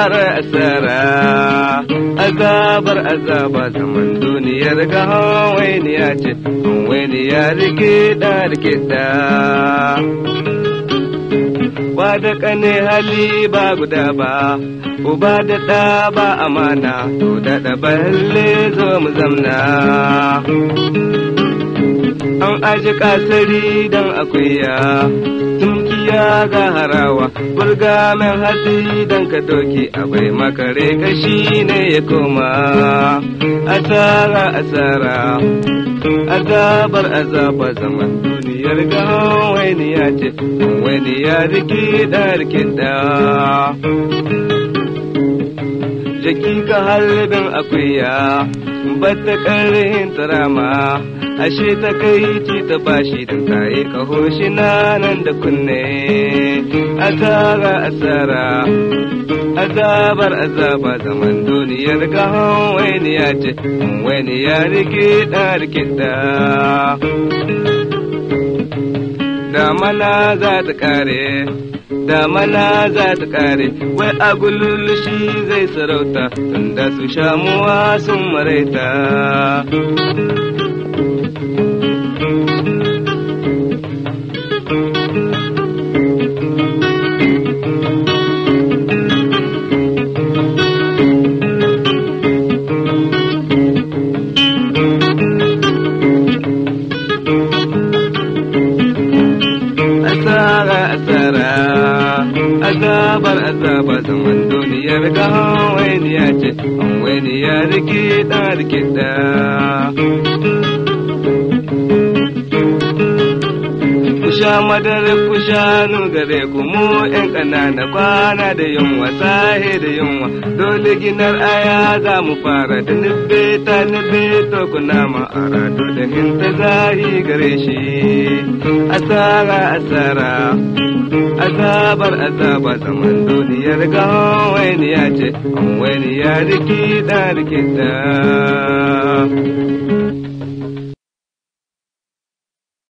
asara asara azabar azaba zaman duniyar ga hawainiya ce hawainiya rikida rikida ba da kane hali ba guda ba uba da ɗa ba amana to da da balle zo mu zamna an aji kasari dan akuya tumkiya ga harawa burga mai hatsi dan ka doki abai makare kashi ne ya koma asara asara azabar azaba zaman duniyar ga wani ya ce wani ya rikida rikida jaki ka halbin akuya bata ƙarhin tarama ashe ta kai ci ta bashi don taye kaho shi nan da kunne asara asara azabar azaba zaman duniyar ga wani ya ce wani ya rikida rikida damana za ta kare damana za ta kare wai agululu shi zai sarauta tunda su shamuwa sun maraita asara asara azabar azaba zaman duniyar ga wani ya ce wani ya rikida rikida ku sha madara ku sha gare ku mu yan ƙanana kwana da yunwa sahe da yunwa dole ginar aya za mu fara da nubbe ta nubbe to ku nama ara da hinta zahi gare shi asara asara azabar azaba zaman duniyar ga wani ya ce wani ya rikida rikida